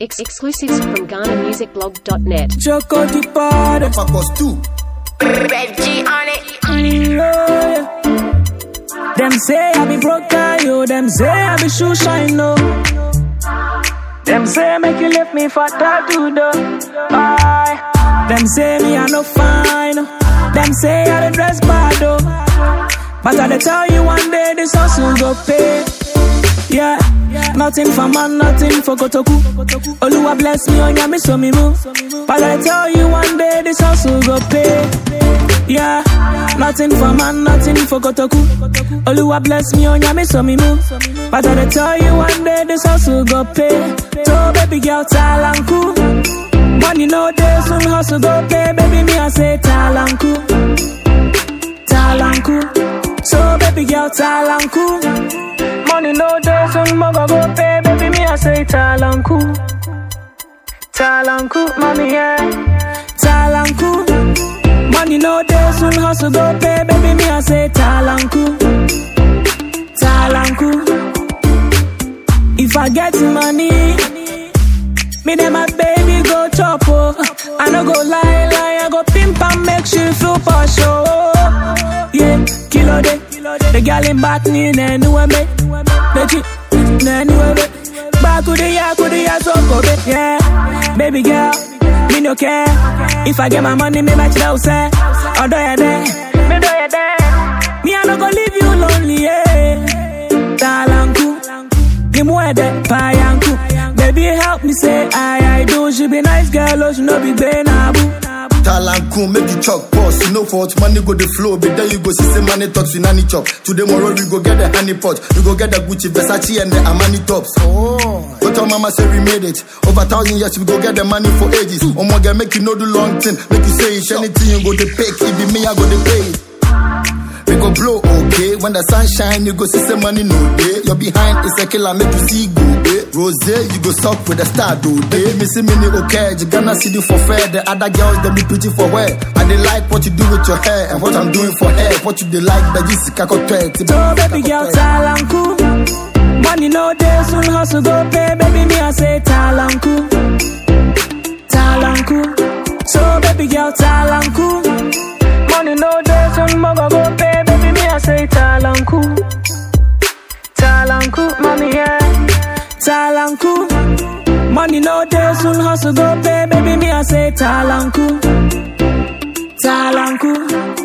Ex- exclusives from GhanaMusicBlog.net. Choco di party. Pacos too. Reggie on it. Yeah. Them say I be broke guy, yo. Them say I be shoe shine, no. Them say make you lift me for tattoo, though. Aye. Them say me I no fine. oh. Them say I the dress bad, though. But I dey tell you one day this hustle go pay. Yeah. Nothing for man, nothing for Kotoku. Oluwa bless me, on me so me move. But I tell you one day this hustle go pay. Yeah, nothing for man, nothing for Kotoku. Oluwa bless me, on me so me move. But I tell you one day this hustle go pay. So baby girl, talanku. Money no day, soon hustle go pay. Baby me I say talanku, talanku. So baby girl, talanku. Money no day, soon moga go pay. Baby me I say talanku, talanku. Mommy yeah, talanku. Money no day, soon hustle go pay. Baby me I say talanku, talanku. If I get money, me then my baby go chop oh. I no go lie lie, I go pimp and make she feel posh oh. Yeah, kilo day, the girl in back ni ne nuwe me, the chick ne nuwe me. Back to the ya, to the ya so go be yeah. Baby girl, me no care. If I get my money, me match that say. Odo ya there, me do ya there. Me I no go leave you lonely yeah. Talanku. Nimwede payanku Baby help me say I I do She be nice girl oh she no be benabu Talanku, make you chop pause. You know for what money go the flow. But then you go see some money talks in nanny chop. Today tomorrow we go get the honey pot. We go get the Gucci, Versace and the Armani tops. Oh. But our mama say we made it. Over thousand years we go get the money for ages. Oh my god, make you know do long thing. Make you say it. Anything you go to pick. It be me, I go to pay. We go blow, okay. When the sun shine, you go see some money, no day. You're behind, it's a killer, make you see go, eh. Rose, you go suck with the star, do they? Me see me, okay. You gonna see you for fair. The other girls, they be pretty for wear. And they like what you do with your hair and what I'm doing for hair. What you they like, but you see, kako So baby girl talanku Money no day soon hustle go pay Baby me I say talanku Talanku So baby girl talanku Money no day soon moga go pay Baby me I say talanku Talanku mommy yeah Talanku Money no day soon hustle go pay Baby me I say talanku Talanku